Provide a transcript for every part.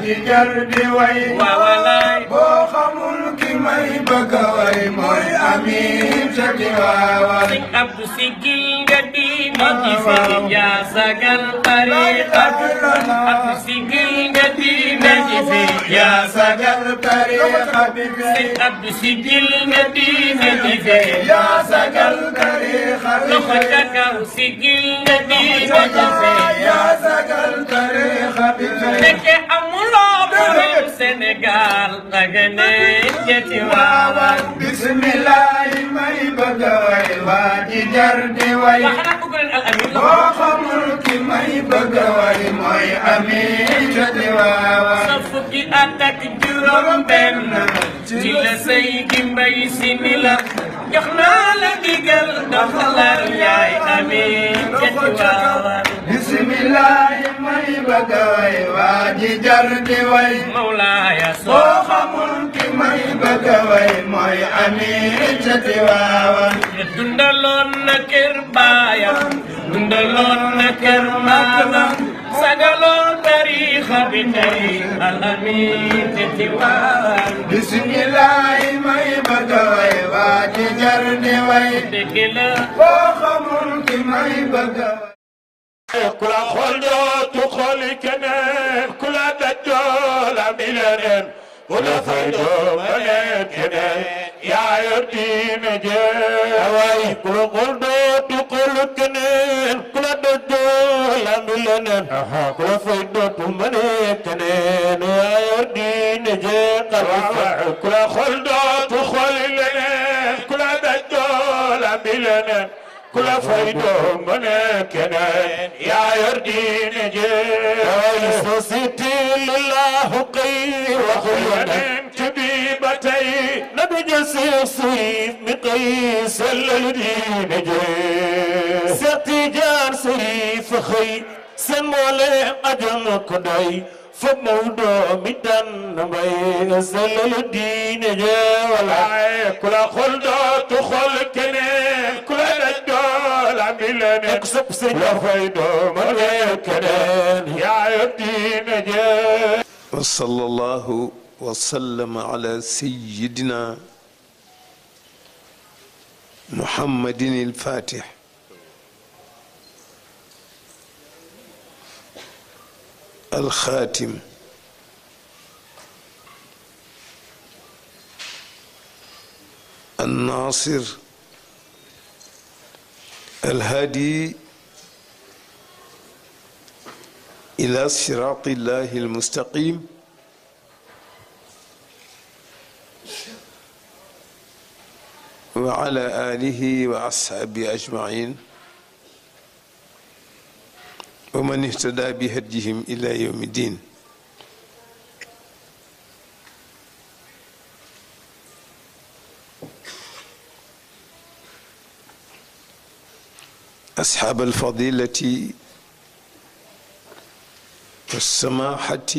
ji jar di way waawalaay boo xamul ki may bëgg a way mooy amin ca Tiwaawan sëñ Abdou Sigil nga diine ji fi yaa sagal tariqa bi Abdou Sigil nga diine ji fi yaa sagal tariqa bi sëñ Abdou Sigil nga diine ji fi yaa sagal tariqa bi loxo ca kaw Sigil nga diine ji fi yaa sagal tariqa bi nekke amuloo borom Sénégal nga ne jëti waawan bismillahi may bëgg a way waa ji jar di way waa xanaa bëgg leen al amin la boo xamul ki may bëgg a way mooy amin ca Tiwaawan sa fukki at ak juróom benn ci la sëy gi mbay si ni la jox naa la digal doxalal yaay amin jëti waawan bismillahi may bëgg a way waa ji jar di way Mawlaaya boo soo xamul ki may bëgg a way mooy amin ca Tiwaawan dundaloon na kër baayam dundaloon na kër maamam sagaloon tariixa bi tey al amin jëti waawan bismillahi may bëgg a way waa ji jar di way dëgg la boo xamul ki may bëgg a way ku la xool dootu xooli keneen ku la dajoo la mi leneen ku la fay doo ma leen keneen yaa yor diine jee waay ku la xool dootu xooli keneen ku la dajoo la mi leneen ku la fay dootu ma leen keneen yaa yor diine jee xalifa ku la xool dootu xooli leneen ku la dajoo la mi leneen ku la fay doo ma ne keneen yaa yor diine jee société lillahu xëy waxu yonent bi ba tey na du jël seex suif mi xëy sellal diine jee Seex Tijaan Sariif xëy seen moole ajam ko doy fa Mawdo mi tànn mbay sellal diine jee walaay ku la xool dootu xool keneen ku la daj dool am bi leneen sëpp sëñ la fay doo ma ne keneen yaa yor diine jee وصلى الله وسلم على سيدنا محمد الفاتح الخاتم الناصر الهادي إلى صراط الله المستقيم وعلى آله وأصحابه أجمعين ومن اهتدى بهديهم إلى يوم الدين أصحاب الفضيلة والسماحة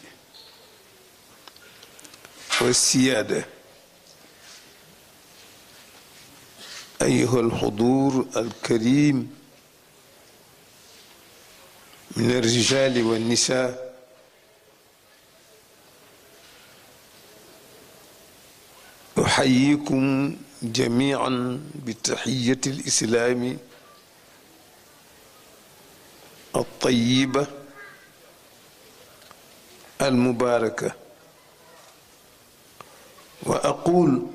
والسيادة أيها الحضور الكريم من الرجال والنساء أحييكم جميعا بتحية الإسلام الطيبة المباركة وأقول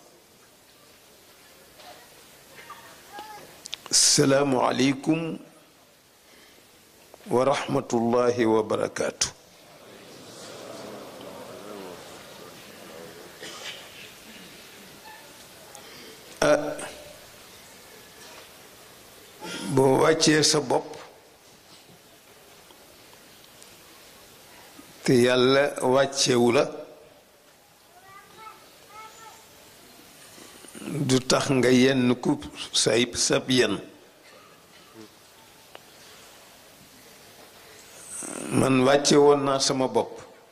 السلام عليكم ورحمة الله وبركاته ah boo wàccee sa bopp te yàlla wàccewu la du tax nga yenn ku say sab yenn man wàcce woon naa sama bopp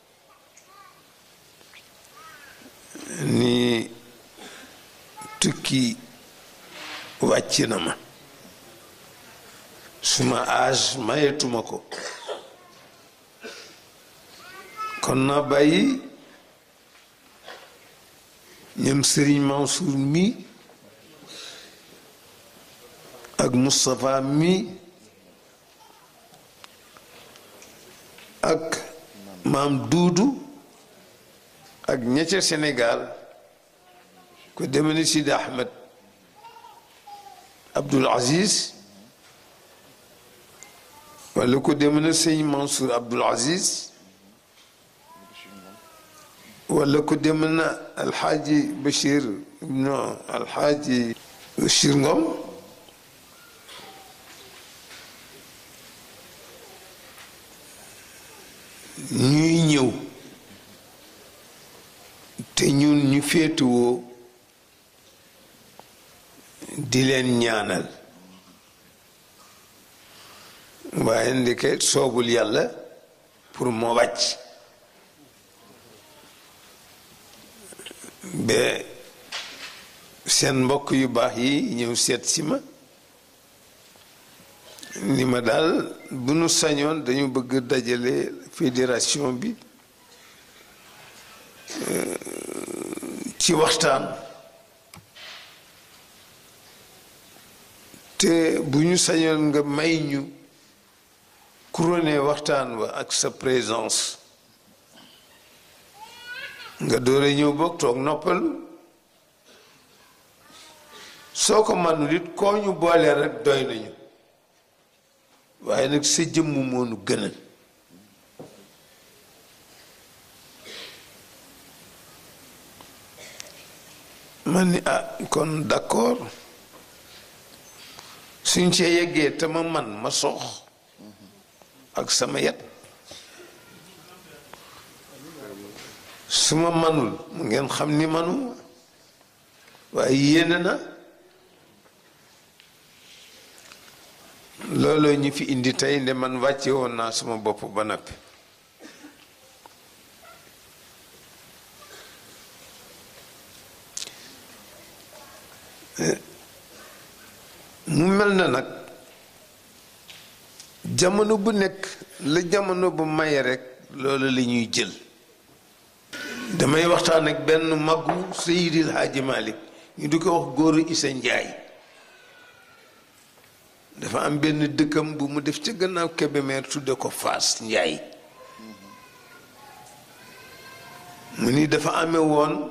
ni tukki wàcc na ma suma âge mayetuma ko kon naa bàyyi ñoom Serigne Mansour mi ak Moustapha mi ak maam Duudu ak ña ca Sénégal ko deme ni Sidi Ahmed Abdoul Aziz wala ko deme na sëñ Mansour Abdoul Aziz wala ko deme na Alxaaji Bachir non Alxaaji Bachir Ngom ñuy ñëw te ñun ñu féetuwoo di leen ñaanal waaye ndeke soobul yàlla pour ma wàcc ba seen mbokk yu baax yi ñëw seet si ma ni ma daal bu nu sañoon dañu bëgg dajale fédération bi ci waxtaan te bu ñu sañoon nga may ñu couronné waxtaan wa ak sa présence nga doore ñëw bokk toog noppalu soo ko manul it koo ñu boole rek doy nañu waaye nag sa jëmm moonu gënal man ni ah kon d'accord suñ cee yeggee te ma man ma sox ak sama yet su ma manul mu ngeen xam ni manu waaye yéene na looloo ñu fi indi tey nde man wàcce woon naa sama bopp ba noppi mu mel na nag jamono bu nekk la jamono bu maye rek loolu la ñuy jël damay waxtaan ak benn maggu Seydil Hadji Malick ñu di ko wax góoru Isa Njaay dafa am benn dëkkam bu mu def ca gannaaw Kébémer tudde ko Faas Njaay mu ni dafa amee woon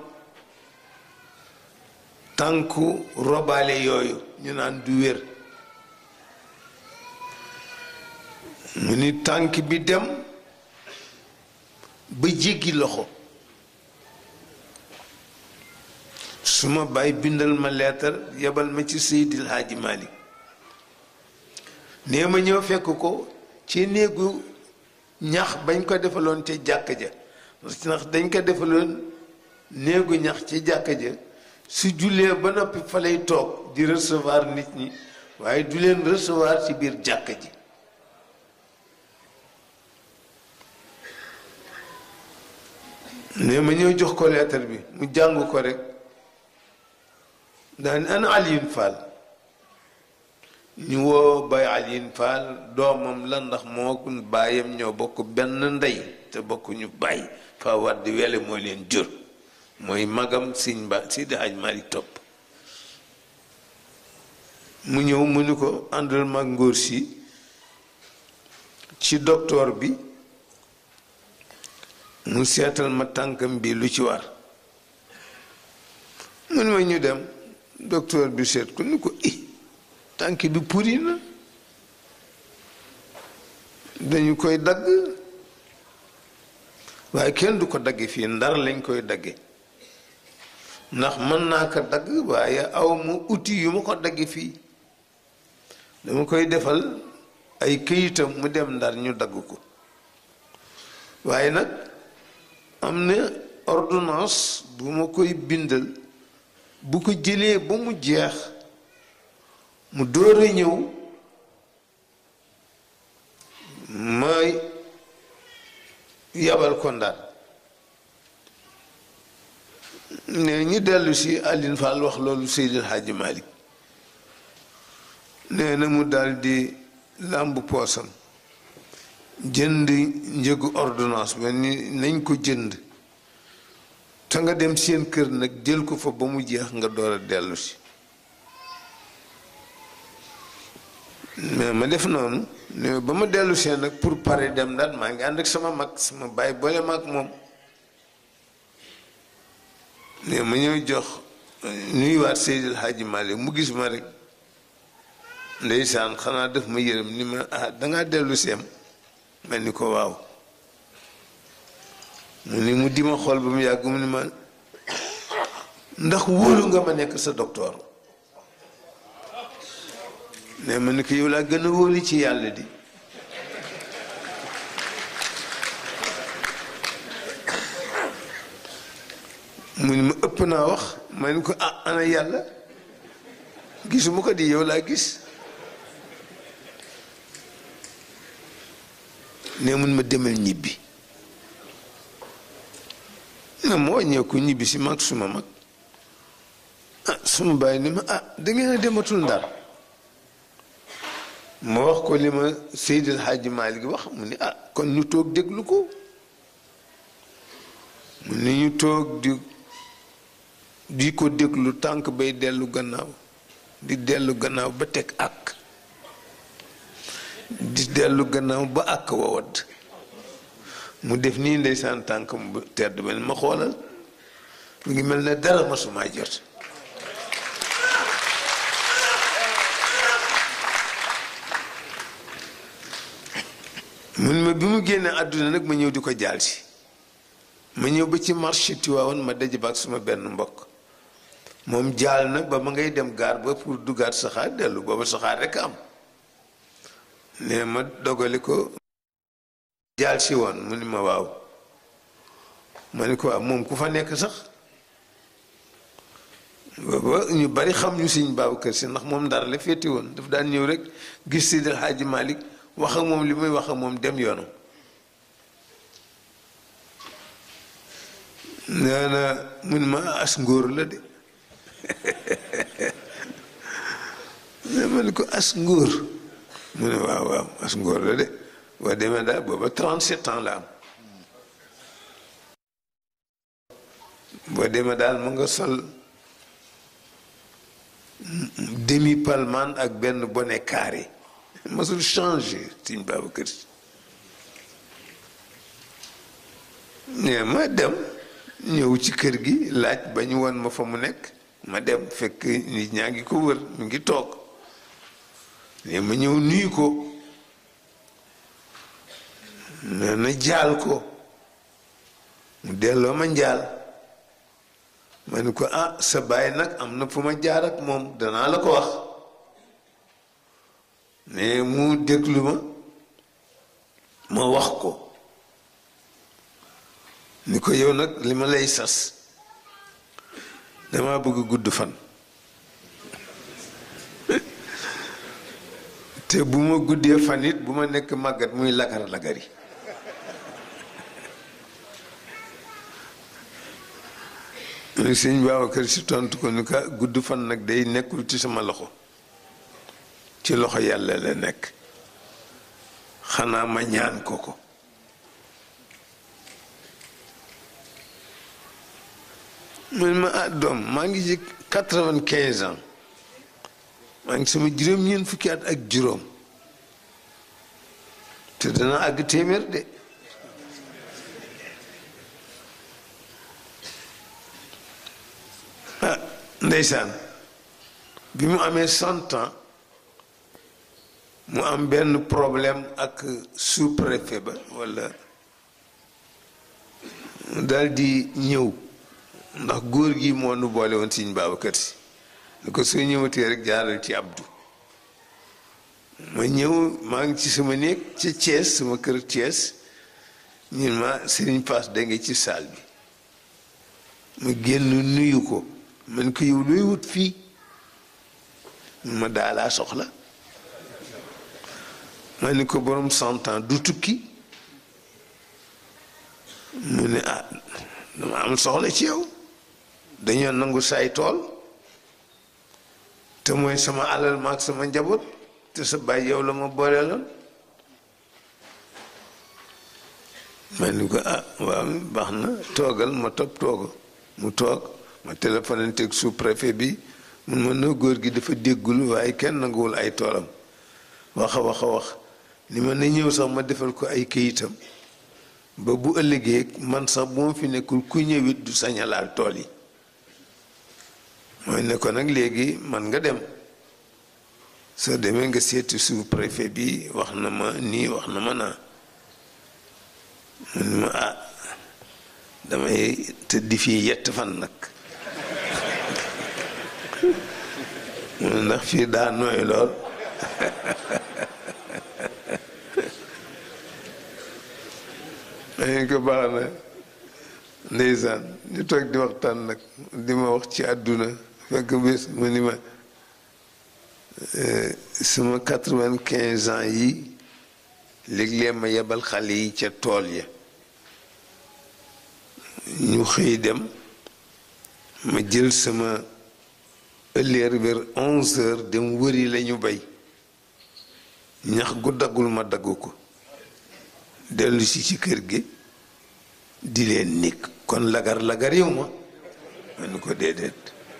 tànku robaale yooyu ñu naan du wér mu ni tànk bi dem ba jéggi loxo su ma bàyyi bindal ma leetar yebal ma ci Seydil Hadji Malick nee ma ñëw fekk ko ci néegu ñax bañ ko defaloon ca jàkk ja ndax dañ ko defaloon néegu ñax ci jàkk ja su jullee ba noppi fa lay toog di recevoir nit ñi waaye du leen recevoir ci biir jàkk ji ne ma ñëw jox ko leetar bi mu jàng ko rek daan ana Alioune Fall ñu woo bay Alioune Fall doomam la ndax moo baayam ñoo bokk benn ndey te bokkuñu baay fa war di wele mooy leen jur mooy magam siñ ba si di aj mari topp mu ñëw mu ni ko àndal mag ngóor si ci docteur bi mu seetal ma tànkam bi lu ci war mu ni ma ñu dem docteur bi seet ko ni ko i tànk bi puri na dañu koy dagg waaye kenn du ko dagge fii ndar lañ koy dagge ndax mën naa ko dagg waaye aw ma outil yu ma ko dagge fii dama koy defal ay këyitam mu dem ndar ñu dagg ko waaye nag am na ordonnance bu ma koy bindal bu ko jëlee ba mu jeex mu door a ñëw may yabal ko ndar ne ñu dellu si Aline Fall wax loolu Seydil Hadji Malick nee na mu daal di làmb poosam jënd njëgu ordonnance ba ni nañ ko jënd te nga dem seen kër nag jël ko fa ba mu jeex nga door a dellu si mais ma def noonu ne ba ma dellu see nag pour pare dem daal maa ngi ànd ak sama mag sama bàyyi boole ma ak moom ne ma ñëw jox nuyuwaat Seydil Hadji Malick mu gis ma rek ndeysaan xanaa def ma yërëm ni ma ah dangaa dellu seem mel ni ko waaw mu ni mu di ma xool ba mu yàgg mu ni ma ndax wóolu nga ma nekk sa docteur ne ma ni ko yow laa gën a wóolu ci yàlla di mu ni ma ëpp naa wax ma ni ko ah ana yàlla gisuma ko di yow laa gis ne mun ma demal ñibbi na ma wàññeeku ñibbi si mag suma mag ah suma bàyyi ni ma ah dangeen a dematul ndar ma wax ko li ma Seydil Hadji Malick wax mu ni ah kon ñu toog déglu ko mu ni ñu toog di di ko déglu tànk bay dellu gannaaw di dellu gannaaw ba teg ak di dellu gannaaw ba ak wawadd mu def nii ndeysaan tànk mu tedd ba ma xoolal mu ngi mel ne dara masumaa jot mun ma bi mu génnee àdduna nag ma ñëw di ko jaal si ma ñëw ba ci marché Tiwaawan ma daje ba ak suma benn mbokk moom jaal na ba ma ngay dem gaar ba pour duggaat saxaar dellu booba saxaar rekk am ne ma dogale ko jaal si woon mu ni ma waaw ma ni ko waaw moom ku fa nekk sax booba ñu bari xam ñu Sëñ Babacar Si ndax moom ndar la féeti woon daf daan ñëw rek gis Seydil Hadji Malick wax ak moom li muy wax ak moom dem yoonam nee na mun ma as ngóor la de ne ma ni ko as ngóor mu ne waaw waaw as ngóor la de boo demee daal booba 37 ans la am boo demee daal mu nga sol demi palman ak benn bonnet carré masul changé Sëñ Babacar Si ne ma dem ñëw ci kër gi laaj ba ñu won ma fa mu nekk ma dem fekk nit ñaa ngi ko wër mu ngi toog ne ma ñëw nuyu ko nee na jaal ko mu delloo ma njaal ma ni ko ah sa baay nag am na fu ma jaar ak moom danaa la ko wax ne mu déglu ma ma wax ko ni ko yow nag li ma lay sas dama bëgg gudd fan te bu ma guddee fan it bu ma nekk màggat muy lagar lagari sëñ Babacar Si tontu ko ni ka gudd fan nag day nekkul ci sama loxo ci loxo yàlla la nekk xanaa ma ñaan ko ko man ma ah doom maa ngi ci quatre-vingt-quinze ans maa ngi sama juróom-ñeent fukki at ak juróom te dana àgg téeméer de ah ndeysaan bi mu amee cent ans mu am benn problème ak sous-préfet ba walla daal di ñëw ndax góor gi moo nu boole woon Sëñ Babacar Si ni ko soo ñëwatee rek jaaral ci Abdou ma ñëw maa ngi ci sama néeg ci Thiès sama kër Thiès ñun ma Serigne Pass da nga ci saal bi ma génn nuyu ko man ko yow looy wut fii ma daalaa soxla ma ni ko borom cent ans du tukki mu ne ah dama am soxla ci yow dañoo nangu say tool te mooy sama alal maag sama njaboot te sa baay yow la ma booleeloon ma ni ko ah waaw baax na toogal ma topp toogo mu toog ma téléphoné teg sous préfet bi mun ma noo góor gi dafa déggul waaye kenn nanguwul ay toolam wax a wax a wax ni ma na ñëw sax ma defal ko ay këyitam ba bu ëllëgee man sax bu ma fi nekkul ku ñëwit du sañalaal tool yi mooy ne ko nag léegi man nga dem soo demee nga seeti sous préfet bi wax na ma nii wax na ma naa mu ne ma ah damay tëddi fii yett fan nag mu ne ndax fii daa nooy lool dañ ko baax na ndeysaan ñu toog di waxtaan nag di ma wax ci àdduna fekk bés mu ni ma sama quatre-vingt-quinze ans yi léeg-léeg ma yebal xale yi ca tool ya ñu xëy dem ma jël sama ëlleer vers onze heures dem wëri la ñu bay ñax gu daggul ma dagg ko dellu si ci kër gi di leen nikk kon lagar lagar yow ma ma ni ko déedéet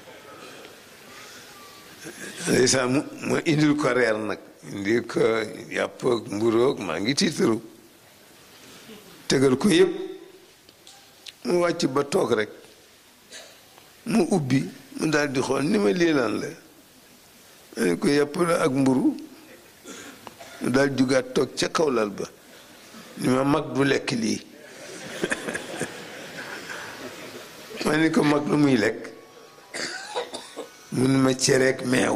ndeysaan mu ma indil ko reer nag indil ko yàpp ak mburoog maa ngi tiitaru tegal ko yépp mu wàcc ba toog rek mu ubbi mu daal di xool ni ma lii lan la ma ne ko yàpp la ak mburu mu daal jugaat toog ca kaw lal ba ni ma mag du lekk lii ma ni ko mag lu muy lekk mun ma cereek meew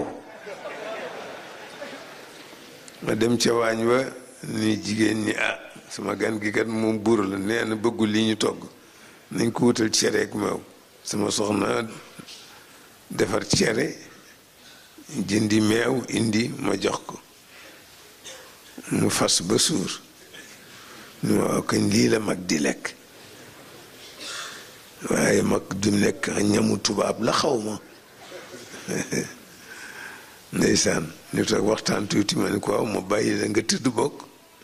ma dem ca waañ wa ni jigéen ñi ah sama gan gi kat moom buur la nee na bëggul li ñu togg nañ ko wutal cereek meew sama soxna defar cere jëndi meew indi ma jox ko mu fas ba suur ñu waaw kañ lii la mag di lekk waaye mag du nekk ñamu tubaab la xaw ma ndeysaan ñu toog waxtaan tuuti ma ni ko waaw ma bàyyi la nga tëdd bokk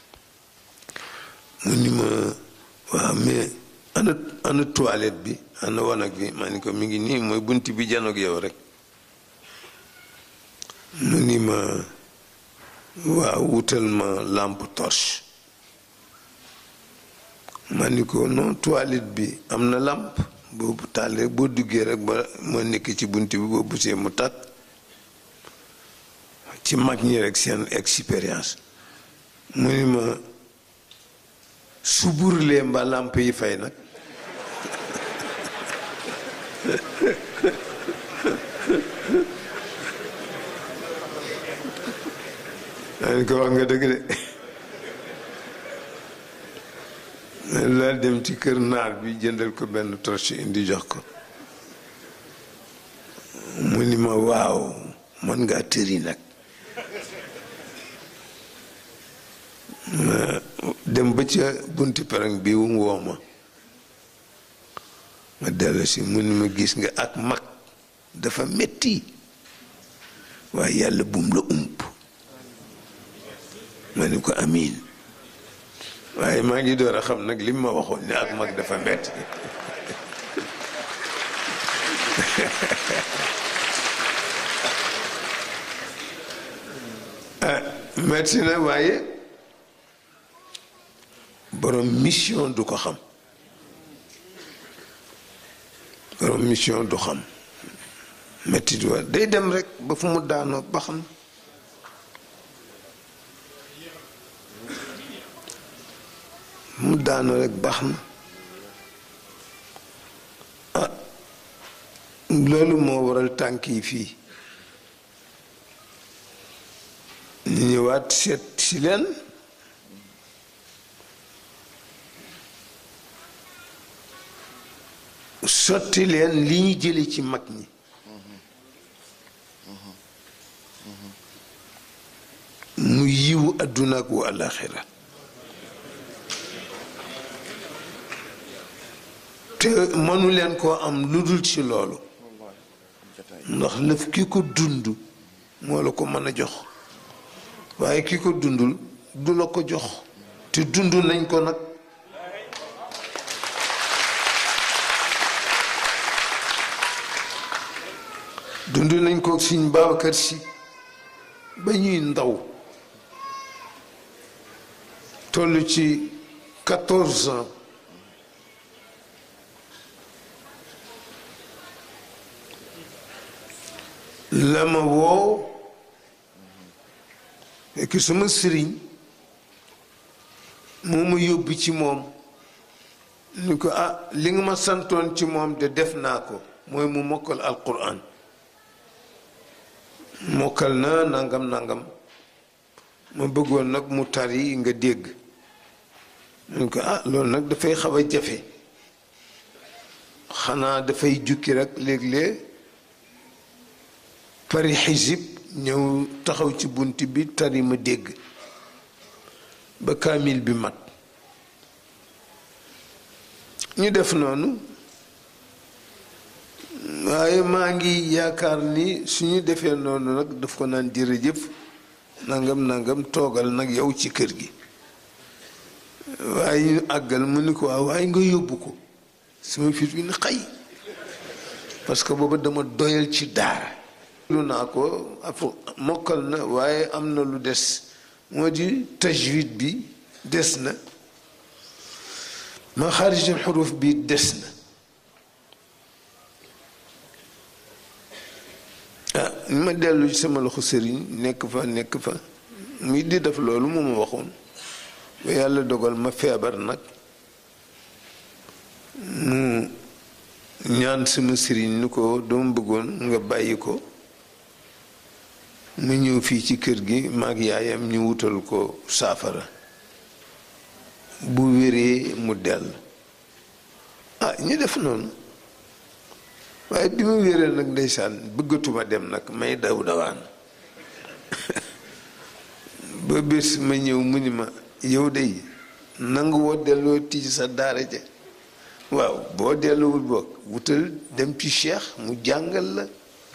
mu ni ma waaw mais ana ana toilette bi ana wanag bi ma ni ko mi ngi nii mooy bunt bi janoog yow rek mu ni ma waaw wutal ma lampe torche ma ni ko non toilette bi am na làmp boobu taal rek boo duggee rek ba ma nekk ci bunt bi boo busee mu tàkk ci mag ñi rek seen expérience mu ni ma su burlee mba làmp yi fay nag maa ni ko wax nga dëgg de laa dem ci kër naar bi jëndal ko benn torche indi jox ko mu ni ma waaw man ngaa tëri nag dem ba ca bunti pereng bi wum woo ma ma dellu si mu ni ma gis nga ak mag dafa metti waaye yàlla bum la ump ma ni ko amiin waaye maa ngi door a xam nag lim ma waxoon ne ak mag dafa metti metti na waaye borom mission du ko xam borom mission du xam metti du wa day dem rek ba fu mu daanoo ba xam mu daanoo rek baax na ah loolu moo waral tànk yi fii ñu ñëwaat seet si leen sotti leen li ñu jële ci mag ñi mu yiwu àdduna ak wu àllaaxira te mënu leen koo am lu dul ci loolu ndax lëf ki ko dund moo la ko mën a jox waaye ki ko dundul du la ko jox te dund nañ ko nag dund nañ ko suñ Babacar Si ba ñuy ndaw toll ci quatorze ans la ma woo fekk suma sëriñ moo ma yóbbu ci moom ni ko ah li nga ma santoon ci moom de def naa ko mooy mu mokkal alquran mokkal na nangam nangam ma bëggoon nag mu tari nga dégg ñu ko ah loolu nag dafay xaw a jafe xanaa dafay jukki rek léeg-léeg pari xisib ñëw taxaw ci bunt bi tari ma dégg ba kaamil bi mat ñu def noonu waaye maa ngi yaakaar ni suñu defee noonu nag daf ko naan jërëjëf nangam nangam toogal nag yow ci kër gi waaye ñu àggal mu ni ko waaw waaye nga yóbbu ko sama fit bi ni xay parce que booba dama doyal ci daara lu naa ko afo mokkal na waaye am na lu des moo di tajwid bi des na ma xaarijul xuruf bi des na ah ma dellu ci sama loxo sëriñ nekk fa nekk fa muy di def loolu mu ma waxoon ba yàlla dogal ma feebar nag mu ñaan sama sëriñ ni ko dama bëggoon nga bàyyi ko mu ñëw fii ci kër gi maag yaayam ñu wutal ko saafara bu wéree mu dell ah ñu def noonu waaye bi ma wéree nag ndeysaan bëggatuma dem nag may daw dawaan ba bés ma ñëw mu ni ma yow de nangu woo delloo tij sa daara ja waaw boo delluwul boog wutal dem ci cheikh mu jàngal la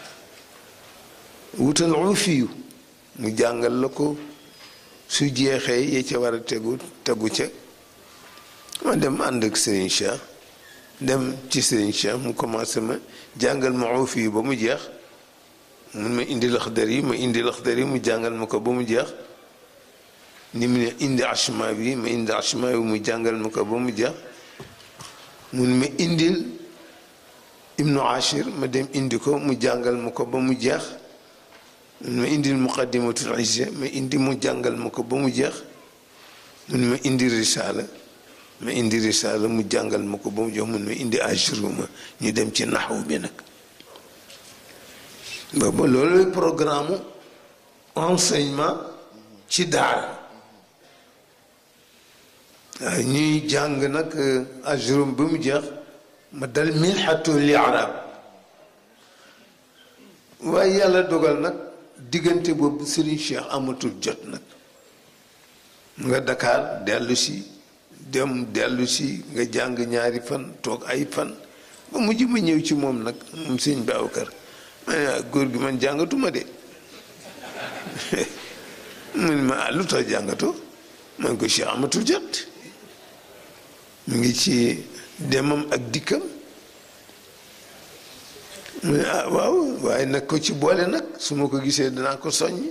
wutal ufiyu mu jàngal la ko su jeexee yee ca war a tegu tegu ca ma dem ànd ak Serigne Cheikh dem ci Serigne Cheikh mu commencé ma jàngal ma ufiyu ba mu jeex mun ma indi laxdar yi ma indi laxdar yi mu jàngal ma ko ba mu jeex ni mu ne indi ashma bi ma indi ashma bi mu jàngal ma ko ba mu jeex mun ma indil ibnu ashir ma dem indi ko mu jàngal ma ko ba mu jeex mun ma indil muqaddimatul izza ma indi mu jàngal ma ko ba mu jeex mun ma indi risaala ma indi risaala mu jàngal ma ko ba mu jeex mun ma indi ajruma ñu dem ci naxwu bi nag booba loolu programme enseignement ci daara waaw ñuy jàng nag ajrum ba mu jeex ma dal milxatu li arab waaye yàlla dogal nag diggante boobu Serigne Cheikh amatul jot nag nga Dakar dellu si dem dellu si nga jàng ñaari fan toog ay fan ba mujj ma ñëw ci moom nag moom sëñ Babacar ma ne góor gi man jàngatuma de mu ne ma ah lu tax jàngatoo man ko Cheikh amatul jot mu ngi ci demam ak dikkam mu ne ah waaw waaye nag ko ci boole nag su ma ko gisee danaa ko soññ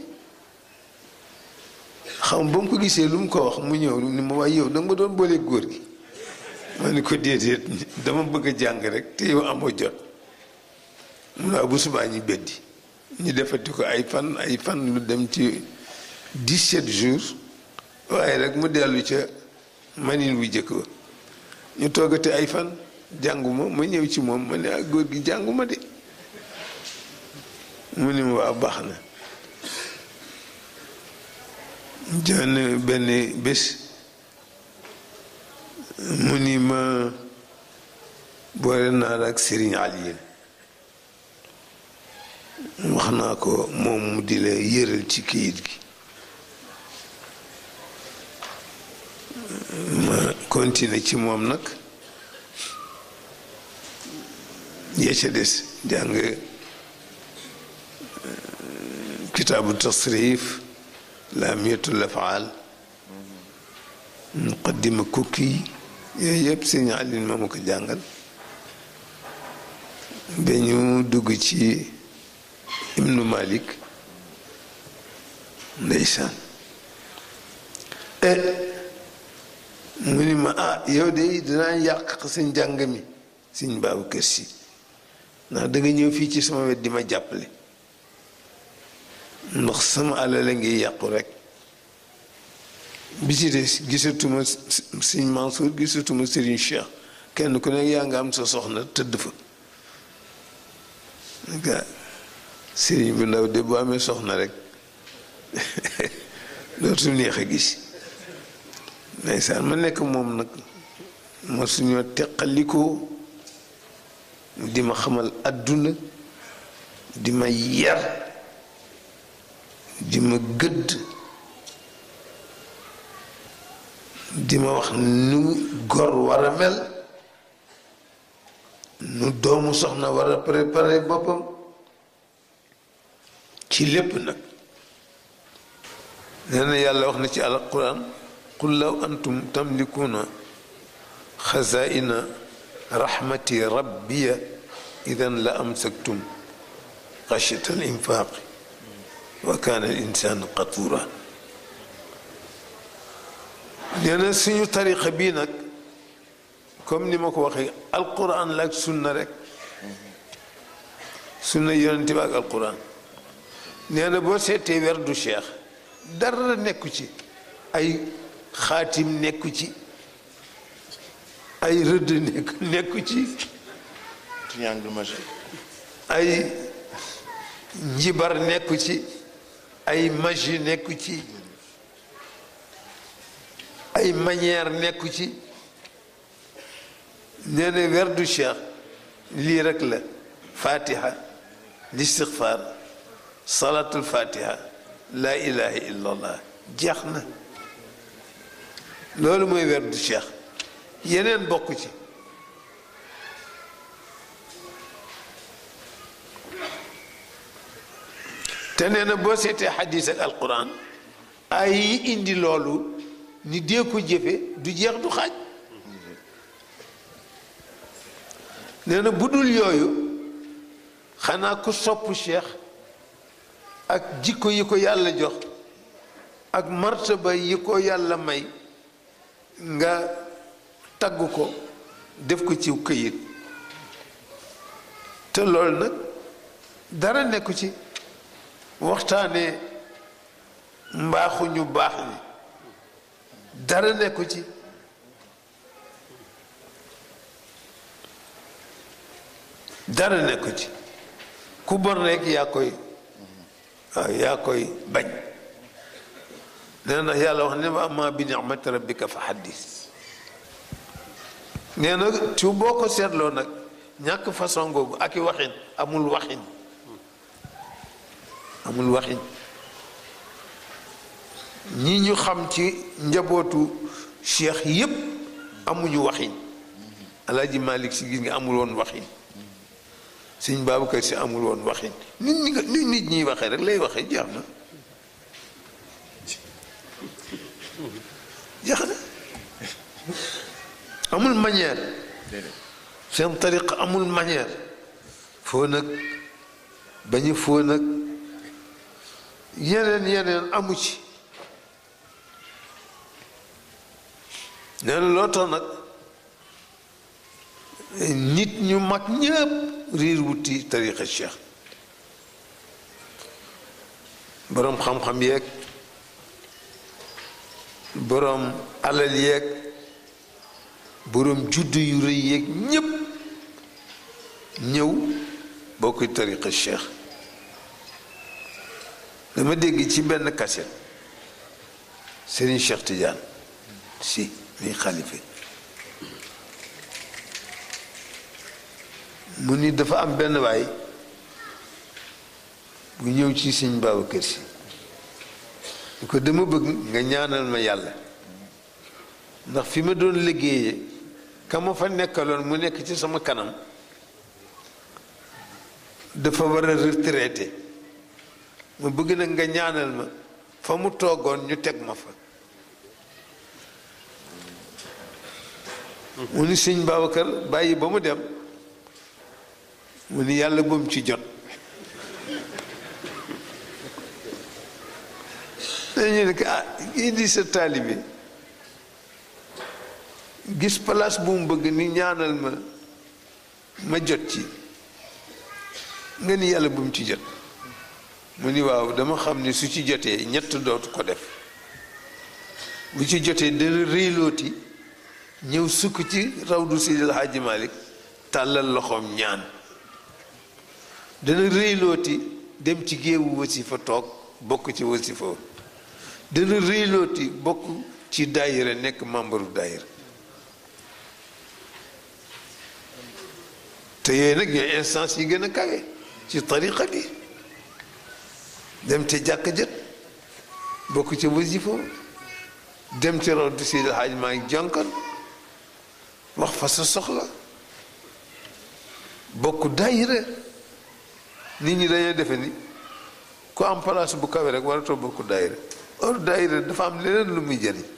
xam ba mu ko gisee lu mu ko wax mu ñëw ni ma waaye yow da nga ma doon boole góor gi ma ne ko déedéet dama bëgg a jàng rek te yow amoo jot mu ne bu subaa ñu beddi ñu defati ko ay fan ay fan lu dem ci 17 jours waaye rek mu dellu ca manin wu jëkk ba ñu toggate ay fan jànguma ma ñëw ci moom ma ne ak góor gi jànguma de mu ni ma waa baax na jonn benn bés mu ni ma boole naa la ak Sëriñ Aliyin wax naa ko moom mu di la yëral ci kayit gi ma continuer ci moom nag yee ca des jàng kitaabu tasrif laamiyatul afaal muqaddima kukki yooyu yëpp sëñ Alioune ma ma ko jàngal ba ñu dugg ci ibnu malik ndeysaan mu ni ma ah yow de dinaa yàq sa njàng mi suñ baabu kër si ndax da nga ñëw fii ci sama wet di ma jàppale ndax sama alal a ngi yàqu rek bi ci des gisatuma sëñ Mansour gisatuma Serigne Cheikh kenn ku nekk yaa nga am sa soxna tëdd fa nga Serigne bu ndaw de bu amee soxna rek dootul neex a gis ndeysaan ma nekk moom nag ma suñoo teqalikoo di ma xamal àdduna di ma yar di ma gëdd di ma wax nu gor war a mel nu doomu soxna war a préparer boppam ci lépp nag nee na yàlla wax na ci alquran qul law antum tamlikuuna xazaina rahmati rabbiya idan la amsaktum xashyata al infaaqi wa kaana al insaanu qatuura nee na suñu tariqa bii nag comme ni ma ko waxee alquran la ak sunna rek sunna yonente bi ak alquran nee na boo seetee werdu cheikh dara nekku ci ay xaatim nekku ci ay rëdd nekk nekku ci triangle magique ay njibar nekku ci ay magie nekku ci ay manière nekku ci nee na werdu cheikh lii rek la fatiha listixfar salatul fatiha laa ilaha illa allah jeex na loolu mooy werdu cheikh yeneen bokk ci te nee na boo seetee xadis ak alquran ay yi indi loolu ni dee ko jëfe du jeex du xaaj nee na bu dul yooyu xanaa ku sopp cheikh ak jikko yi ko yàlla jox ak martaba yi ko yàlla may nga tagg ko def ko ci këyit te loolu nag dara nekku ci waxtaane mbaaxu ñu baax ni dara nekku ci dara nekku ci ku bon rekk yaa koy waaw yaa koy bañ nee na yàlla wax ne ma amma bi ni'mati rabbika fa xaddis nee na ci boo ko seetloo nag ñàkk façon googu ak i waxin amul waxin amul waxin ñi ñu xam ci njabootu cheikh yépp amuñu waxin alaaji malik si gis nga amul woon waxin sëñ Babacar si amul woon waxin nit ñi nga nit nit ñiy waxee rek lay waxee jeex na jeex na amul manière seen tariqa amul manière foo nag bañu foo nag yeneen yeneen amu ci nee na loo tax nag nit ñu mag ñëpp riir wuti tariqa cheikh boroom xam-xam yeeg boroom alal yeeg boroom juddu yu rëy yeeg ñépp ñëw bokk tariqa cheikh dama dégg ci benn kaset Serigne Cheikh Tidiane si muy xalife mu ni dafa am benn waay bu ñëw ci Sëñ Babacar Si ñu ko dama bëgg nga ñaanal ma yàlla ndax fi ma doon liggéeyee ka ma fa nekkaloon mu nekk ci sama kanam dafa war a retraité ma bëgg nag nga ñaanal ma fa mu toogoon ñu teg ma fa mu ni sëñ Babacar bàyyi ba mu dem mu ni yàlla bu mu ci jot ñu ne ko ah indi sa taalibe gis place bu mu bëgg ni ñaanal ma ma jot ci nga ni yàlla bu mu ci jot mu ni waaw dama xam ni su ci jotee ñett dootu ko def bu ci jotee dana réylooti ñëw sukk ci rawdu Seydil Hadji Malick tàllal loxoom ñaan dana réylooti dem ci géewu wasifa toog bokk ci wasifa dana réylooti bokk ci daayira nekk membre u daayira te yooyu nag ñooy instance yi gën a kawe ci tariqa bi dem te jàkk jët bokk ci wasifa dem ci rawdu Seydil Hadji Malick jonkan wax fa sa soxla bokk daayira nit ñi dañoo defe ni ku am place bu kawe rek waratoo bokk daayira or daayira dafa am leneen lu muy jëriñ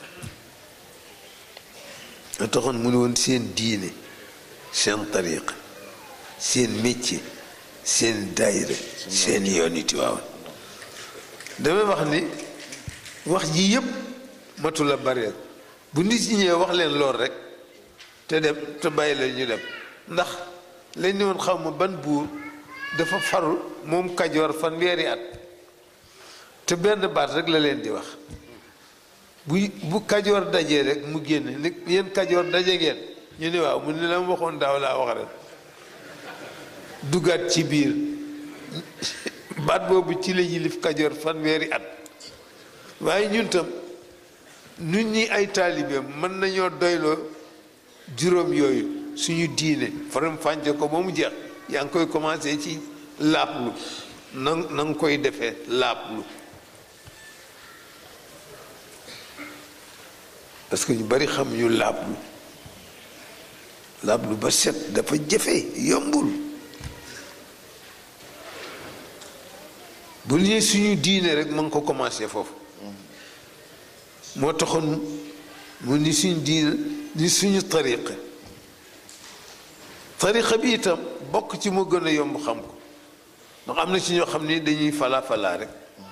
a taxoon mu ne woon seen diine seen tariqa seen métier seen daayira seen yoon iti waawan damay wax ni wax ji yépp matu la bareel bu nit ñi ñëwee wax leen lool rek te dem te bàyyi la ñu dem ndax lañ ne woon xaw ma ban buur dafa faru moom kajoor fanweeri at te benn baat rek la leen di wax bu bu kajoor dajee rek mu génn ni yéen kajoor daje ngeen ñu ne waaw mu ne la ma waxoon daaw laa wax rek dugaat ci biir baat boobu ci la yilif kajoor fanweeri at waaye ñun tam nun ñi ay taalibeem mën nañoo doyloo juróom yooyu suñu diine faram fànce ko ba mu jeex yaa ngi koy commencé ci laablu na na nga koy defee laablu parce que ñu bari xam ñu laablu laablu ba set dafa jafe yombul bu ñuy suñu diine rek ma ngi ko commencé foofu moo taxoon mu ni suñu diine ni suñu tariqa tariqa bi itam bokk ci moo gën a yomb xam ko ndax am na ci ñoo xam ni dañuy falaa falaa rek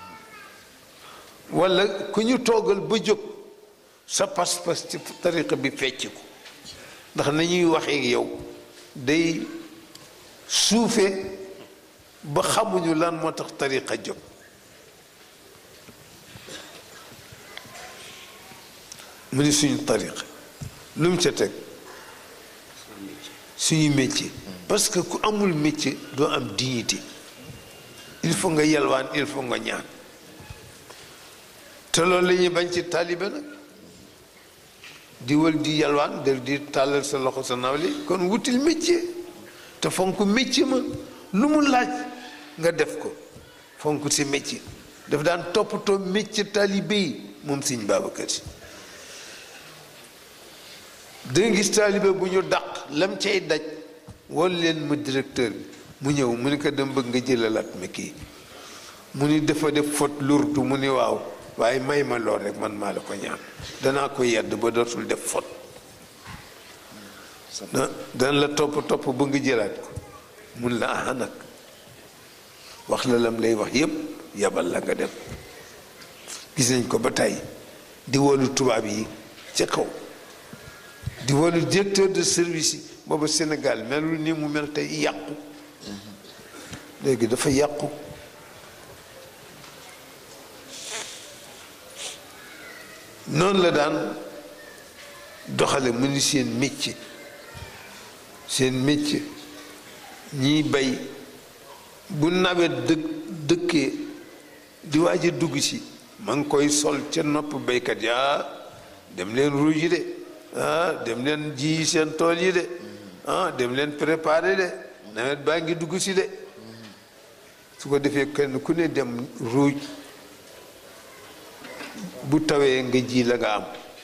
walla ku ñu toogal ba jóg sa pas-pas ci tariqa bi fecc ko ndax nañuy waxee yow day suufe ba xamuñu lan moo tax tariqa jóg mu ni suñu tariqa lu mu ca teg suñu métier parce que ku amul métier doo am dignité il faut nga yalwaan il faut nga ñaan te loolu la ñuy bañ ci taalibe nag di wël di yalwaan del di tàllal sa loxo sa nawle kon wutil métier te fonk métier ma lu mu laaj nga def ko fonk si métier daf daan toppatoo métier taalibe yi moom Sëñ Babacar Si danga gis taalibe bu ñu dàq lam cay daj wol leen ma directeur bi mu ñëw mu ni ko dem bëgg nga jëlalaat ma kii mu ni dafa def faute lourde mu ni waaw waaye may ma lool rek man maa la ko ñaan danaa ko yedd ba dootul def faute da dana la topp topp ba nga jëlaat ko mun la aha nag wax la lam lay wax yépp yabal la nga dem gis nañ ko ba tey di wolu tubaab yi ca kaw di wolu directeur de service yi booba Sénégal melul ni mu mel tey yàqu léegi dafa yàqu noonu la daan doxale mu ni seen métier seen métier ñiy bay bu nawet dëkk dëkkee di waaj a dugg si ma ngi koy sol ca nopp baykat yi ah dem leen ruuj yi de ah dem leen ji seen tool yi de ah dem leen préparer de nawet baa ngi dugg si de su ko defee kenn ku ne dem ruuj bu tawee nga ji la nga am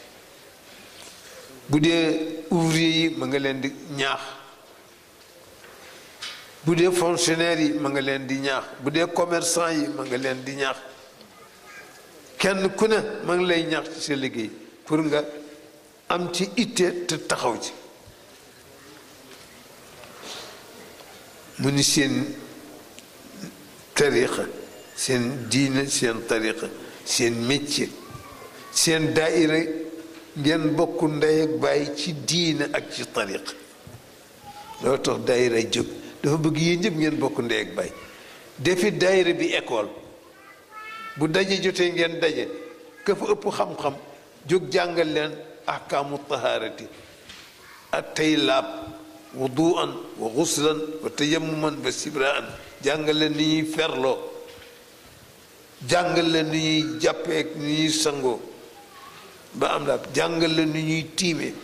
bu dee ouvrier yi ma nga leen di ñaax bu dee fonctionnaire yi ma nga leen di ñaax bu dee commerçant yi ma nga leen di ñaax kenn ku ne ma ngi lay ñaax ci sa liggéey pour nga am ci itte te taxaw ci mu ni seen tariqa seen diine seen tariqa seen métier seen daayira ngeen bokk ndey ak bàyyi ci diine ak ci tariq loolu tax daayira jóg dafa bëgg yéen ñëpp ngeen bokk ndey ak bàyyi defi daayira bi école bu daje jotee ngeen daje ka fa ëpp xam-xam jóg jàngal leen ahkaamu tahaarati ak tey laab wuduan wa xuslan wa tayammuman wa sibraan jàngal leen ni ñuy ferloo jàngal leen ni ñuy jàppee ni ñuy sangoo ba am laab jàngal leen ni ñuy tiimee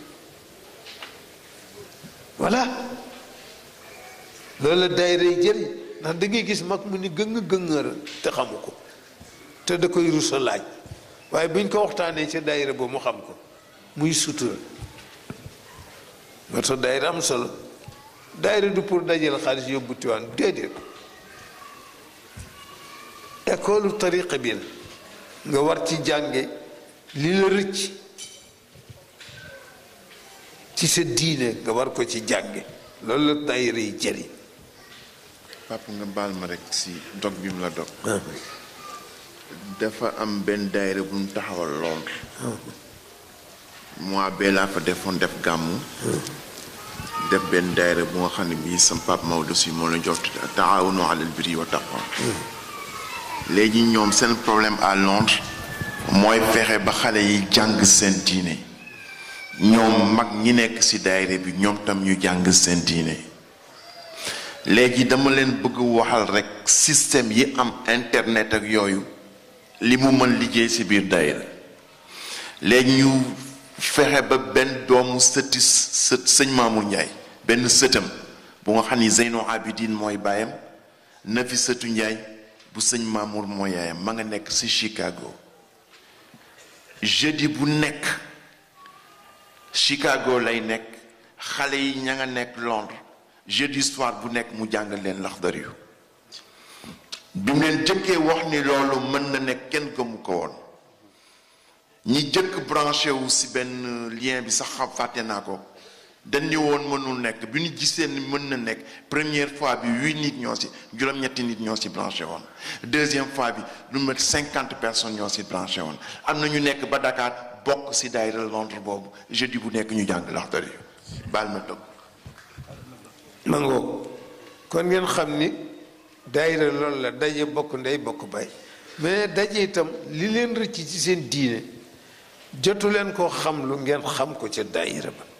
voilà loolu la daayira yi jëriñ ndax da ngay gis mag mu ni gëng gëngëra te xamu ko te da koy rusa laaj waaye buñ ko waxtaanee ca daayira boobu mu xam ko muy sutura moo tax daayira am solo daayira du pour dajale xaalis yóbbu tiwaan déedéet école tariqa bi la nga war ci jànge li la rëcc ci sa diine nga war ko ci jànge loolu la daayira yi jëriñ papa nga baal ma rek si dog bi mu la dog dafa am benn daayira bu mu taxawal Londres mois bee laa fa defoon def gàmmu def benn daayira bu nga xam ne bii sam pap Maodo si moo la jox taawunu alal birri wa taqwa léegi ñoom seen problème à Londres mooy fexe ba xale yi jàng seen diine ñoom mag ñi nekk ci daayira bi ñoom tam ñu jàng seen diine léegi dama leen bëgg waxal rekk système yi am internet ak yooyu li mu mën liggéey ci biir daayira léegi ñu fexe ba benn doomu sëti sët sëñ Mamour Ndiaye benn sëtam bu nga xam ni Zeyno Abidine mooy baayam Nafi sëtu Ndiaye bu sëñ Mamour mooy yaayam ma nga nekk ci Chicago jeudi bu nekk Chicago lay nekk xale yi ña nga nekk Londres jeudi soir bu nekk mu jàngal leen laxdar yu bi mu leen jëkkee wax ni loolu mën na nekk kenn gëmu ko woon ñi jëkk branché wu ci benn lien bi sax xam fàtte naa ko dañ ni woon mënul nekk bi ñu gisee ni mën na nekk première fois bi huit nit ñoo ci juróom-ñetti nit ñoo ci branché woon deuxième fois bi lu mat cinquante personnes ñoo ci branché woon am na ñu nekk ba Dakar bokk ci daayira Londres boobu jeudi bu nekk ñu jàng laxdar yu baal ma dëgg mangoo kon ngeen xam ni daayira loolu la daje bokk ndey bokk bay mais daje itam li leen rëcc ci seen diine jotu leen koo xam lu ngeen xam ko ca daayira ba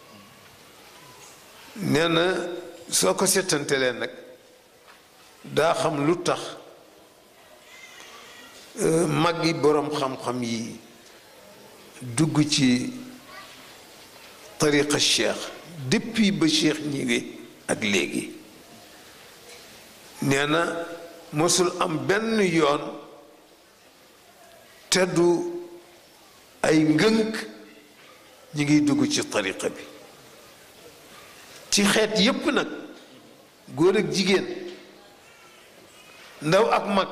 nee na soo ko settantelee nag daa xam lu tax mag yi boroom xam-xam yi dugg ci tariqa cheikh depuis ba cheikh ñëwee ak léegi nee na mosul am benn yoon teddu ay ngënk ñi ngiy dugg ci tariqa bi ci xeet yépp nag góor ak jigéen ndaw ak mag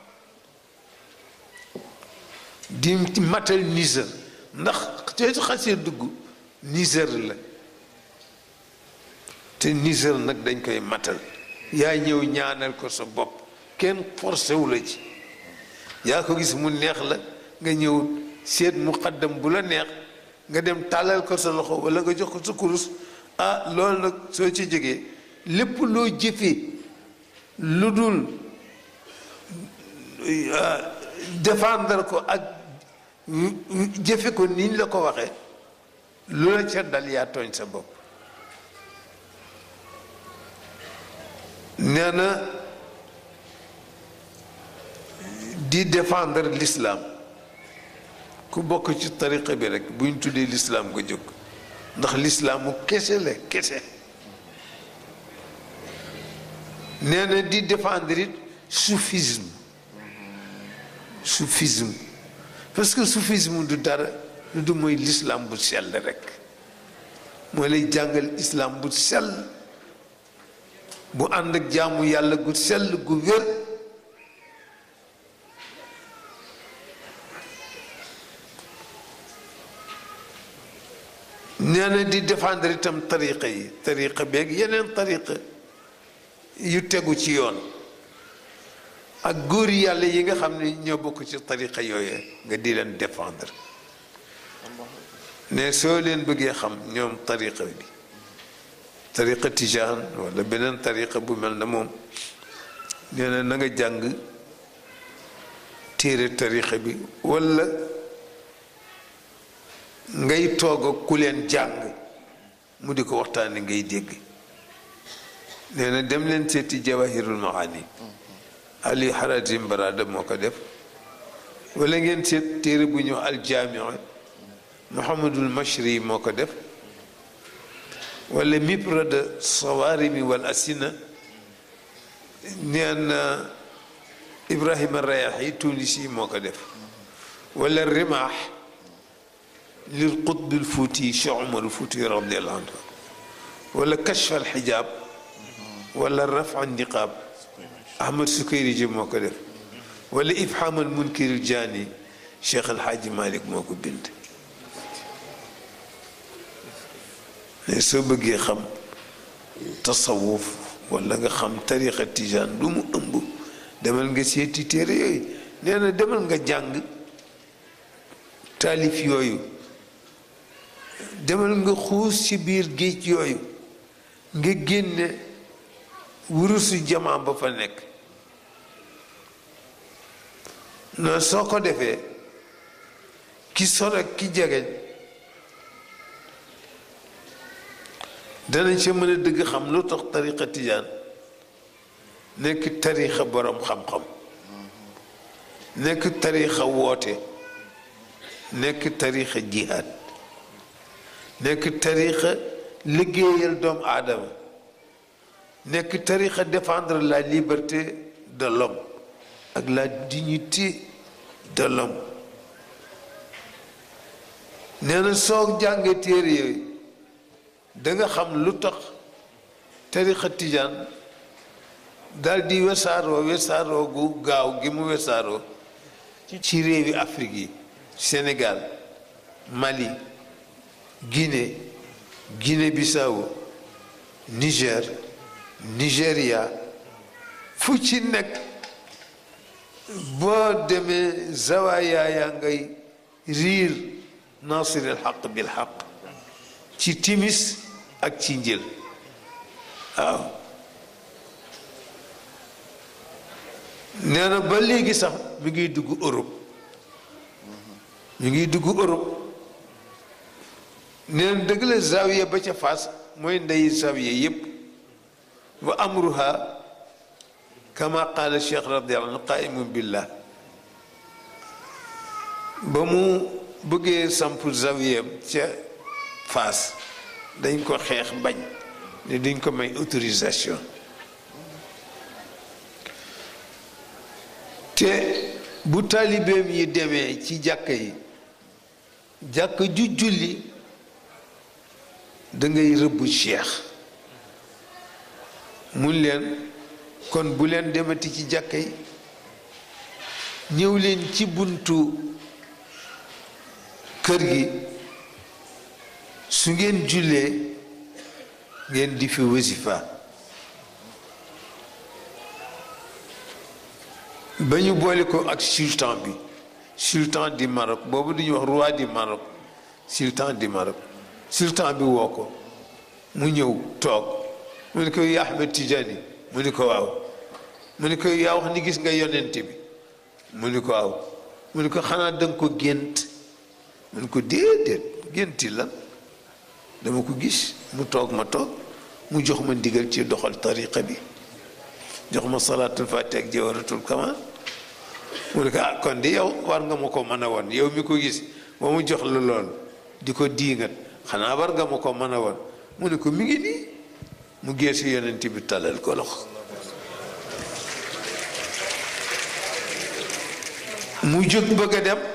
di matal nisër ndax soo xasee dugg nisër la te nisër nag dañ koy matal yaa ñëw ñaanal ko sa bopp kenn forcé wu la ci yaa ko gis mu neex la nga ñëw seet muqaddam bu la neex nga dem tàllal ko sa loxo walla nga jox ko sa kurus ah loolu nag soo ci jógee lépp loo jëfee lu dul défendre ko ak jëfe ko niñ la ko waxee lu la ca dal yaa tooñ sa bopp nee na di défendre l'islam ku bokk ci tariqa bi rek bu ñu tuddee l'islam ko jóg ndax l'islaamu kese la kese nee na di défendre it soufisme soufisme parce que soufisme du dara lu du mooy l'islam bu sell rek mooy lay jàngal islam bu sell bu ànd ak jaamu yàlla gu sell gu wér nee na di défendre itam tariqa yi tariqa beeg yeneen tariqa yu tegu ci yoon ak góor yàlla yi nga xam ne ñoo bokk ci tariqa yooyu nga di leen défendre ne soo leen bëggee xam ñoom tariqa bi tariqa tijaan wala beneen tariqa bu mel na moom nee na na nga jàng téere tariqa bi wala ngay toog ak ku leen jàng mu di ko waxtaane ngay dégg nee na dem leen seeti jawahirul maani ali haratim barada moo ko def wala ngeen seet téere bu ñëw aljaamia muhammadul mashri moo ko def wala mibrada sawarimi wal asina neen ibrahima rayaxi tunisi moo ko def wala rimaax lil qutbil fuuti cheikh umarul fuuti radiallahu anhu wala kashf al xijaab wala rafa niqaab ahmad sukayri ji moo ko def wala ifham al munkiril jaani cheikh alhaaji malik moo ko bind ne soo bëggee xam tasawuf wala nga xam tariqa tijaan lu mu ëmb demal nga seeti téere yooyu nee na demal nga jàng taalif yooyu demal nga xuus ci biir géej yooyu nga génne wurusu jamaa ba fa nekk non soo ko defee ki sore ki jegeñ danañ ca mën a dëgg xam lu tax tariqa tijaan nekk tariqa borom xam-xam nekk tariqa woote nekk tariqa jihaad nekk tariqa liggéeyal doomu aadama nekk tariqa défendre la liberté de l'homme ak la dignité de l'homme nee na soo jàngee téere yooyu da nga xam lu tax tariqa tijaan dal di wesaaroo wesaaroo gu gaaw gi mu wesaaroo ci réewi Afrique yi Sénégal Mali Guinée Guinée-Bissau Niger Nigeria fu ci nekk boo demee zawaaya yaa ngay riir nasiril xaq bil xaq ci timis ak ci njël waaw nee na ba léegi sax mi ngi dugg Europe mi ngi dugg Europe nee na dëgg la zawiya ba ca Fass mooy ndeyi zawiya yépp wa amruha kama qaala cheikh radiallahu anhu qaimun billah ba mu bëggee samp zawiyam ca Fass dañ ko xeex bañ ne duñ ko may autorisation te bu taalibeem yi demee ci jàkka yi jàkka ju julli da ngay rëbb cheikh mun leen kon bu leen demati ci jàkka yi ñëw leen ci buntu kër gi su ngeen jullee ngeen di fi wasifa ba ñu boole ko ak sultan bi sultan du Maroc boobu du ñu wax roi du Maroc sultan du Maroc sultan bi woo ko mu ñëw toog mu ne ko yaa Ahmed Tidiane mu ni ko waaw mu ni ko yaa wax ni gis nga yonent bi mu ni ko waaw mu ni ko xanaa danga ko gént mu ni ko déedéet génti lan dama ko gis mu toog ma toog mu jox ma ndigal ci doxal tariqa bi jox ma salaatul fatiha ak jawaratul kamal mu ne ko ah kon di yow war nga ma ko mën a woon yow mi ko gis ba mu jox la lool di ko diingat xanaa war nga ma ko mën a woon mu ne ko mi ngi nii mu geesu yonent bi talal ko loxo mu jóg bëgg a dem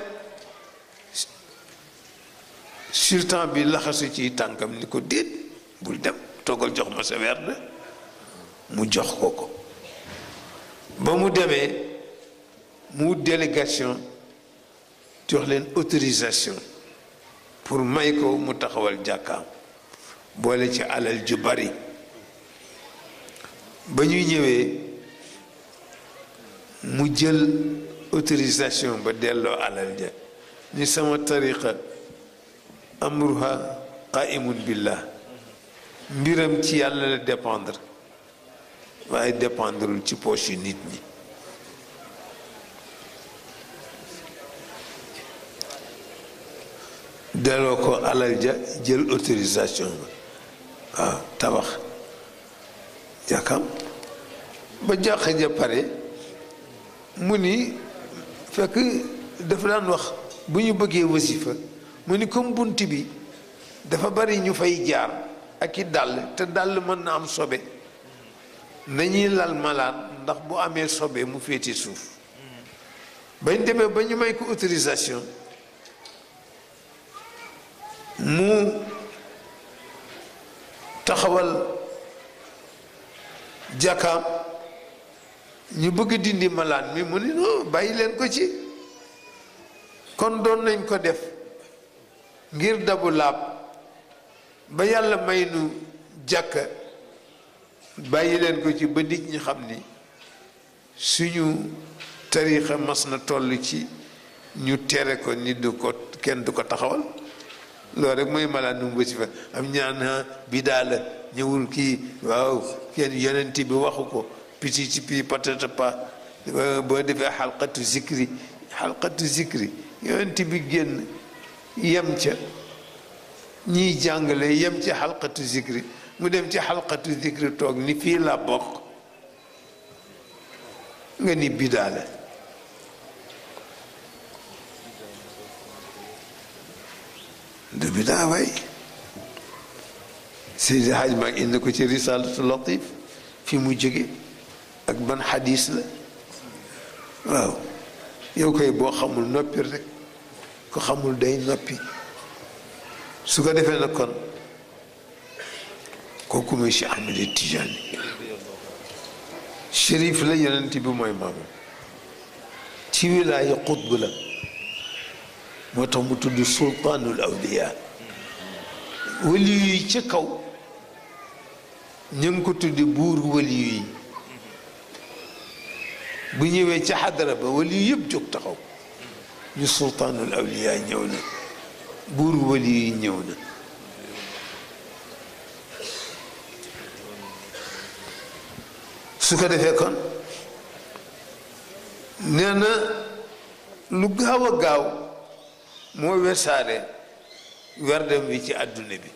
sultan bi laxasu ci tànkam ni ko déet bul dem toggal jox ma sa werd mu jox ko ko ba mu demee mu wut délégation jox leen autorisation pour may ko mu taxawal jàkkaam boole ci alal ju bari ba ñuy ñëwee mu jël autorisation ba delloo alal ja ni sama tariqa amruha qaimun billah mbiram ci yàlla la dépendre waaye dépendreul ci poche yu nit ñi delloo ko alal ja jël autorisation ba waaw tabax jàkkam ba jàkk ja pare mu ni fekk dafa daan wax bu ñu bëggee wasifa mu ni comme bunt bi dafa bari ñu fay jaar ak i dàll te dàll mën na am sobe nañuy lal malaan ndax bu amee sobe mu féete suuf bañ demee ba ñu may ko autorisation mu taxawal jàkkaam ñu bëgg dindi malaan mi mu ni non bàyyi leen ko ci kon doon nañ ko def ngir dabu laab ba yàlla may nu jàkka bàyyi leen ko ci ba nit ñi xam ni suñu tariixa mas na toll ci ñu tere ko nit du ko kenn du ko taxawal loolu rek mooy malaan nu mu wasifa am ñaan bidaa la ñëwul kii waaw kenn yonent bi waxu ko piti ci pii patata pa boo defee xalqatu zikri xalqatu zikri yonent bi génn yem ca ñiy jàngale yem ci xalqatu zikri mu dem ci xalqatu zikri toog ni fii la bokk nga ni bidaa la du bidaa waay Seydi Haj Maag indi ko ci risalatu latif fi mu jóge ak ban xadis la waaw yow koy boo xamul noppi rek ko xamul day noppi su ko defee nag kon kooku mooy Cheikh Ahmed Tidiane shérif la yonent bi mooy maamam ci wilaaya xutb la moo tax mu tudd sultaanul awliya wali yi ca kaw ñu ngi ko tuddi buur wali yi bu ñëwee ca xadara ba wali yi yëpp jóg taxaw ñu sultaanul awliya ñëw na buur wali yi ñëw na su ko defee kon nee na lu gaaw a gaaw moo wesaare werdem bi ci àdduna bi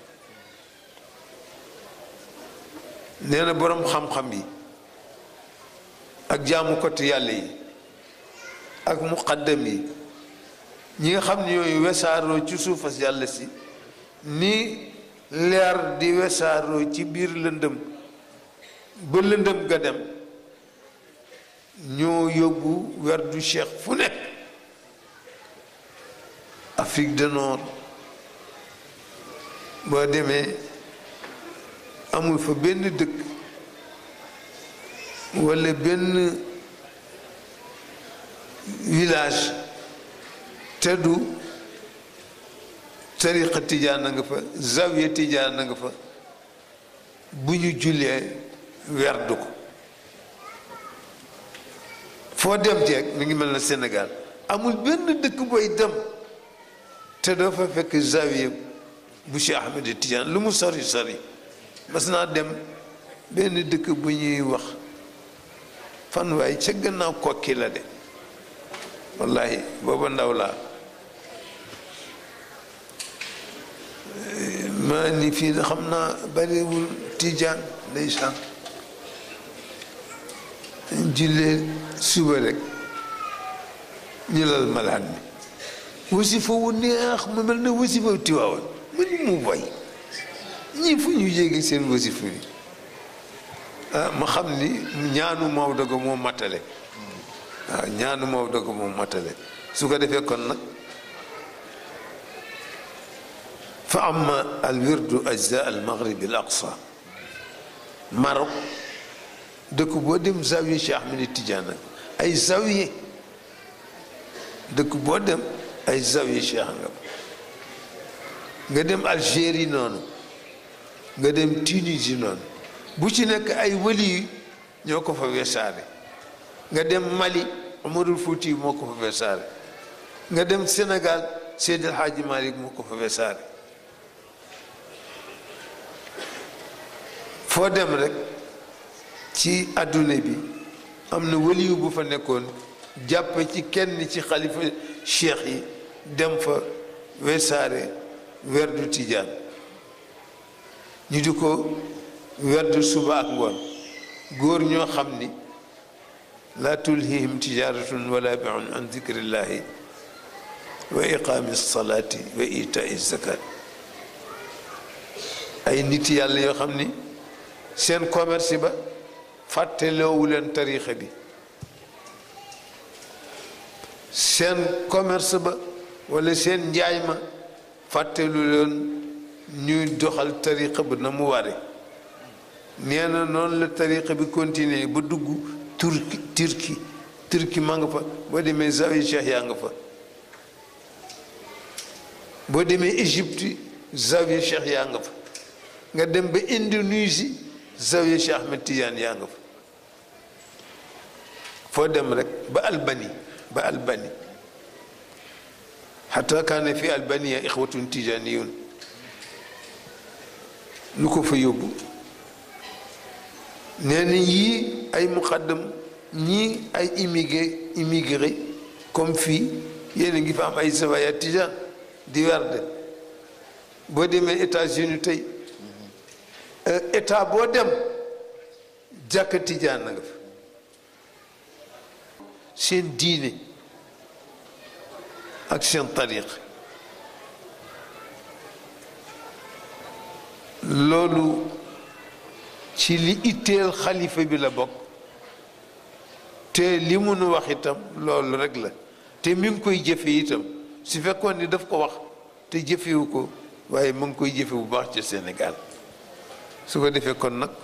nee na boroom xam-xam yi ak jaamukatu yàlla yi ak muqaddam yi ñi nga xam ne yooyu wesaaroo ci suufas yàlla si ni leer di wesaaroo ci biir lëndëm ba lëndëm ga dem ñoo yóbbu werdu cheikh fu nekk Afrique du Nord boo demee amul fa benn dëkk walla benn village te du tariqa tijaan a nga fa zawiya tijaan a nga fa bu ñu jullee werdu ko foo dem jeeg mi ngi mel na Sénégal amul benn dëkk booy dem te doo fa fekk zawiya bu Cheikh Ahmed Tidiane lu mu sori sori mas naa dem benn dëkk bu ñuy wax fan waay ca gannaaw kokki la de wallahi booba ndaw laa maa ni fii na xam naa bariwul Tijaan ndeysaan jullee suba rek ñu lal malaan mi wasifa wu neex mu mel ne wasifa tiwaawoon mu ni mu boy ñii fu ñu yéegi seen wasifa bi ah ma xam ni ñaanu Maodo ga moo matale waaw ñaanu Maodo ga moo matale su ko defee kon nag fa amma al wirdu ajza al maghrib al aqsa Maroc dëkk boo dem zawiye Cheikh Ahmed Tidiane ay zawiye dëkk boo dem ay zawiye Cheikh nga nga dem Algérie noonu nga dem Tunisie noonu bu ci nekk ay wali yi ñoo ko fa wesaare nga dem Mali Umarul Fuuti moo ko fa wesaare nga dem Sénégal Seydil Hadji Malick moo ko fa wesaare foo dem rek ci adduna bi am na waliyu bu fa nekkoon jàpp ci kenn ci xalifa cheikh yi dem fa wesaare werdu tijaan ñu di ko werdu suba ak ngoon góor ñoo xam ni laa tulhihim tijaratun wala biun an dikrillahi wa iqaami salaati wa itaai zakat ay nit yàlla yoo xam ni seen commerce ba fàtteloowu leen tarixa bi seen commerce ba wala seen njaay ma fàttelu leen ñuy doxal tariqa ba na mu ware nee na noonu la tariqa bi continuer ba dugg turki turki turki ma nga fa boo demee zawiya cheikh yaa nga fa boo demee égypte zawiya cheikh yaa nga fa nga dem ba indonésie zawiya cheikh ahmed tidiane yaa nga fa foo dem rek ba albanie ba albanie xata kaane fi albania ixwatun tijaniyun lu ko fa yóbbu nee na yii ay muqaddam ñii ay immigré immigré comme fii yéen a ngi fa am ay zawaya tijan di werde boo demee États-Unis tey état boo dem jàkka tijaan na nga fa seen diine ak seen tariq loolu ci li itteel xalifa bi la bokk te li mu nu wax itam loolu rek la te mi ngi koy jëfe itam su fekkoon ni daf ko wax te jëfewu ko waaye mu ngi koy jëfe bu baax ci Sénégal su ko defee kon nag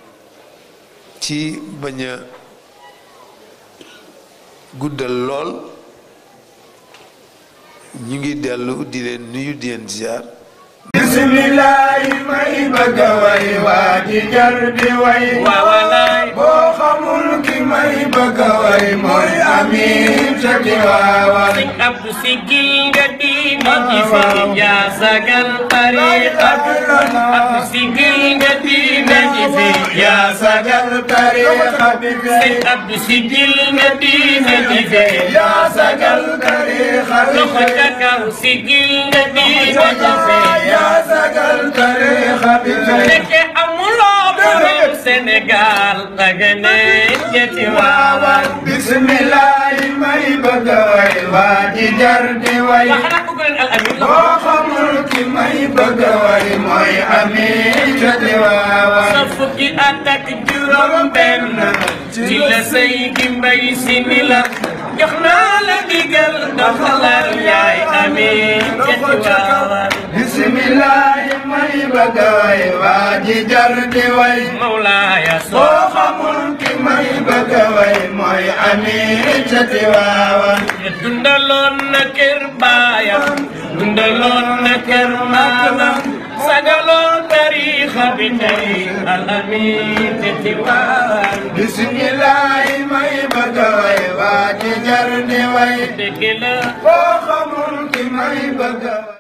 ci bañ a guddal lool ñu ngi dellu di leen nuyu di leen ziar bismillahi may bëgg a way waa ji jar di way waaw walaay boo xamul ki may bëgg a way mooy amin ca Tiwaawan sëñ Abdou Sigil nga diine ji fi yaa sagal tariqa Abdou Sigil nga diine ji fi yaa sagal tariqa bi sëñ Abdou Sigil nga diine ji fi yaa sagal tariqa bi loxo ca kaw Sigil nga diine ji fi yaa sagal tariqa bi nekke amuloo borom Sénégal daga ne jëti waawan bismillahi may bëgg a way waa ji jar di way waa xanaa bëgg leen al amin boo xamul ki may bëgg a way mooy amin ca Tiwaawan sa fukki at ak juróom benn ci la say gi mbay si ni la jox naa la digal doxalal yaay amin ca Tiwaawan bismillahi may bëgg a way waa ji jar di way Mawlaaya boo soo xamul ki may bëgg a way mooy amin ca Tiwaawan dundaloon na kër baayam dundaloon na kër maamam sagaloon tariixa bi tey al amin ca Tiwaawan bismillahi may bëgg a way waa ji jar di way dëgg la boo xamul ki may bëgg a way